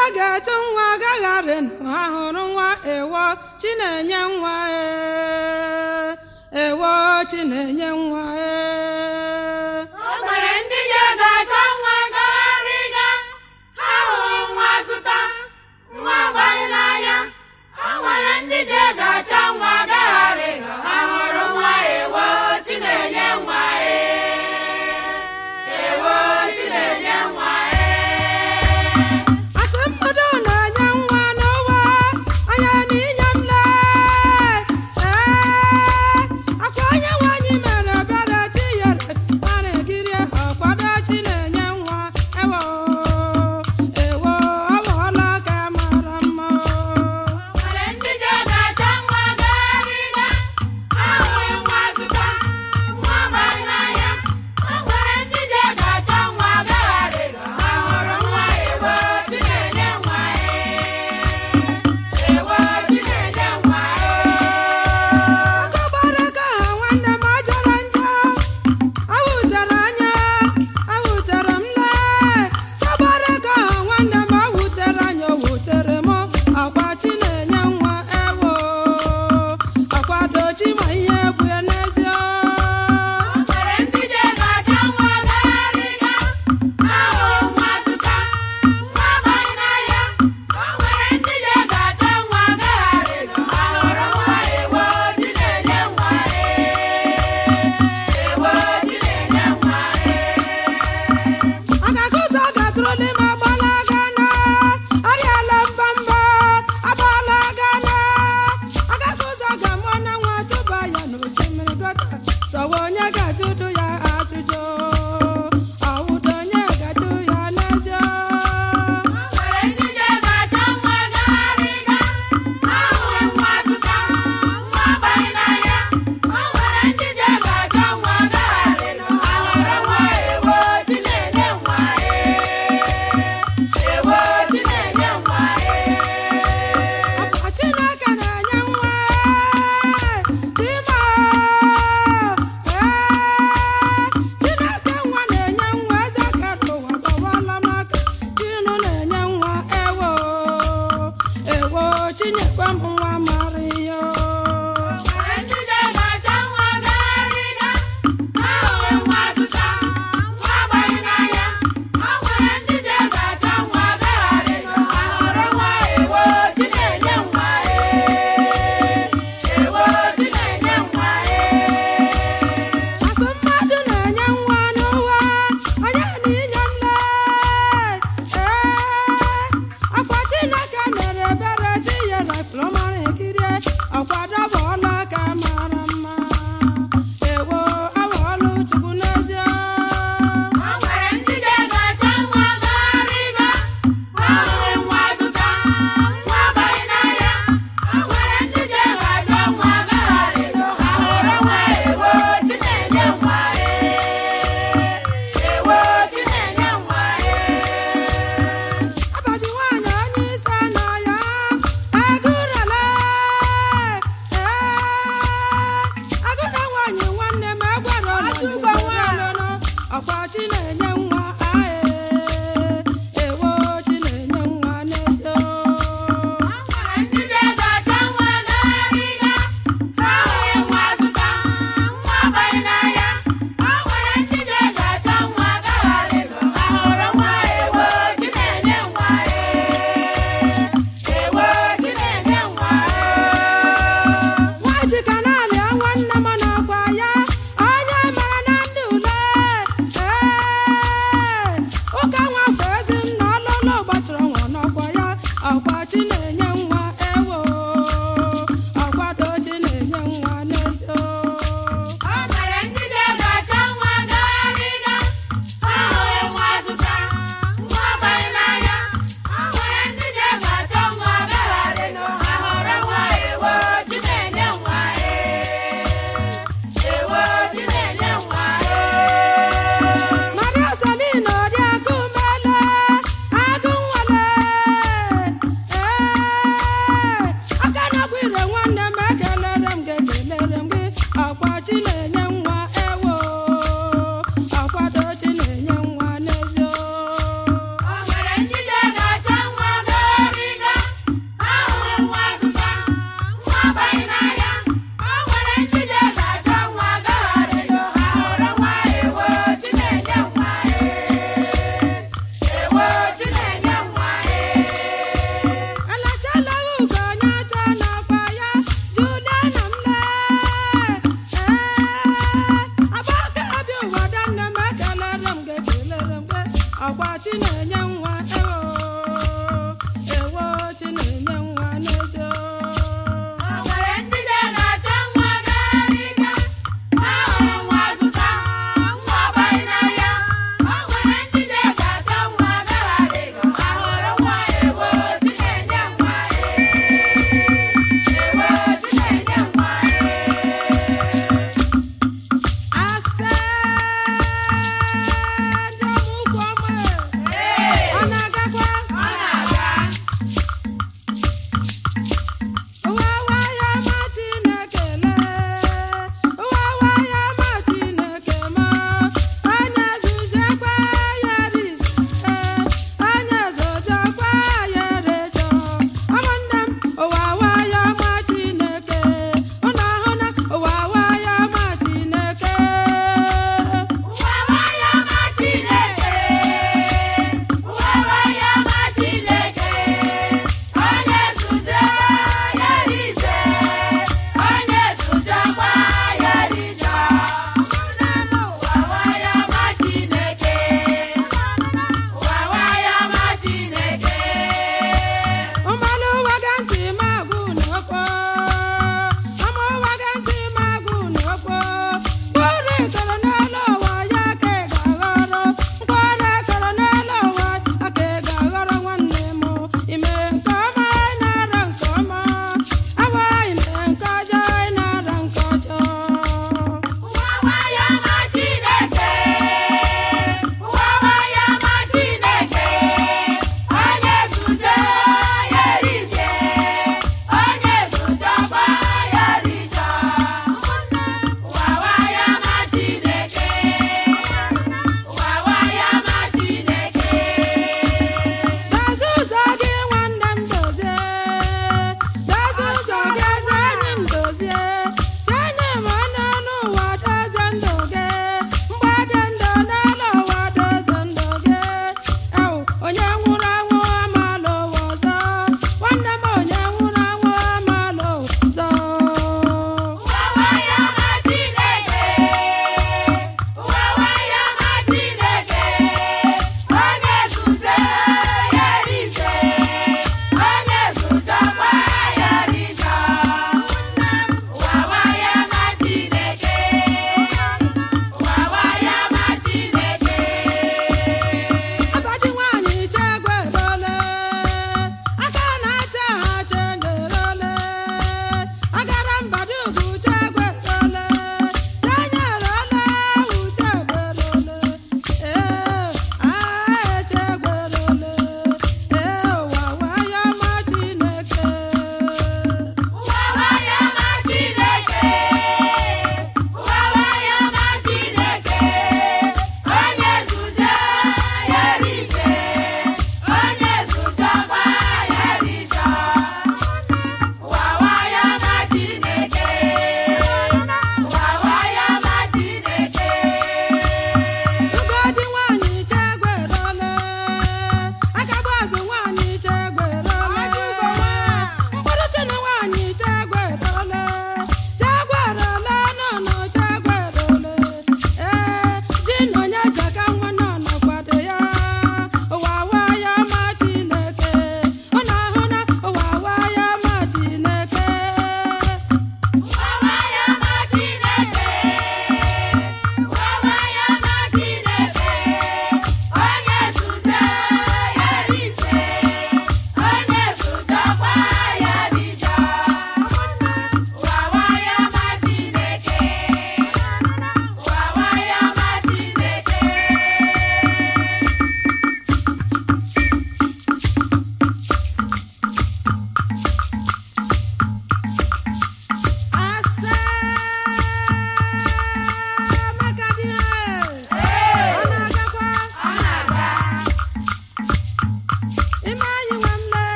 je ga-etu nwa agagharị ha hụrụ nwa ewo chinenye nwa ee ewo chinenye nwa ee O nwere ndị je ga-achọ nwa gagharịga ha hụrụ nwa zụta nwa gbanye n'anya o nwere ndị je ga-achọ nwa gagharịga ha hụrụ nwa ewo chinenye nwa ee ewo chinenye nwa ee asị mmadụ na-enye nwa n'ụwa anya n'inye m lee ee akwa onye nwanyị mere ebere tinyere mana gịrị ọkwado chinenye nwa ewo ewo ọbụọla ka mara mma nwere ndị je ga-achọ nwa gagharịga ha hụrụ nwa zụta nwa gbanye n'anya o nwere ndị je ga-achọ nwa gagharịga ha hụrụ nwa ewo chinenye nwa ee ewo chinenye nwa ee ọtọgbara ka ha nwanne m ajọrọ njọ awụtere anya awụtere m lee tọgbara ka ha nwanne m awụtere anya o wutere m akwa chinenye nwa ewo akwadochi ma ihe bụ ya n'ezie nwere ndị je ga-achọ nwa gagharịga ha hụrụ nwa zụta nwa gbanye n'anya o nwere ndị je ga-achọ nwa gagharịga ha hụrụ nwa ewo chinenye nwa ee ewo chinenye nwa ee a ga-akụzi ọ ga-atụrụ n'ime agbala gana arịala mbamba agbala gana a ga-akụzi ọ ga-amụ na nwa tụba ya n'osimiri gota sọwa onye ga-ajụdụ ya ajụjụ ọwụdo onye ga-ajụ ya n'ezie nwere ndị je ga-achọ nwa gagharịga ha hụrụ nwa zụta nwa gbanye n'anya o nwere ndị je ga-achọ nwa gagharịga ha hụrụ nwa ewo chinenye nwa ee ewo chinenye nwa ee ọkwa chineke na-enye nwa chima ee chineke nwa na-enye nwa eze kere ụwa gbawala maka chinu na-enye nwa ewo ewo chinyekwa m nwa mara ihe nwere ndị je ga-achọ nwa gagharịga ha hụrụ nwa zụta nwa gbanye n'anya o nwere ndị je ga-achọ nwa gagharịga ha hụrụ nwa ewo chinenye nwa ee ewo chinenye nwa ee asụ mmadụ na-enye nwa n'ụwa onye na inye nle ee akwa chineke mere ebere tinyere flọmara ekirie ọkwado bụọla ka mara mma ewo awọlụ chukwu n'ezie o nwere ndị je ga-achọ nwa gagharịga ha hụrụ nwa zụta nwa gbanye n'anya o nwere ndị je ga-achọ nwa gagharịga ha hụrụ nwa ewo chinenye nwa ee ewo chinenye nwa ee abaji nwaanyị onye isi anọ ya agụrụla ee agụna nwaanyị nwanne m egwara ọnụgbo nwaanụnụ ọkwa chi na-enye nwa ae ewo chi na-enye nwa n'ezie nwere ndị je ga-achọ nwa gagharịga ha hụrụ nwa zụta nwa gbanye n'anya o nwere ndị je ga-achọ nwa gagharịga ha hụrụ nwa ewo chinenye nwa ee ewo chinenye nwa ee nwaji ka na-alịa nwanne m n'ọkwa ya onye mara na ndị ule ee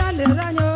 lere anya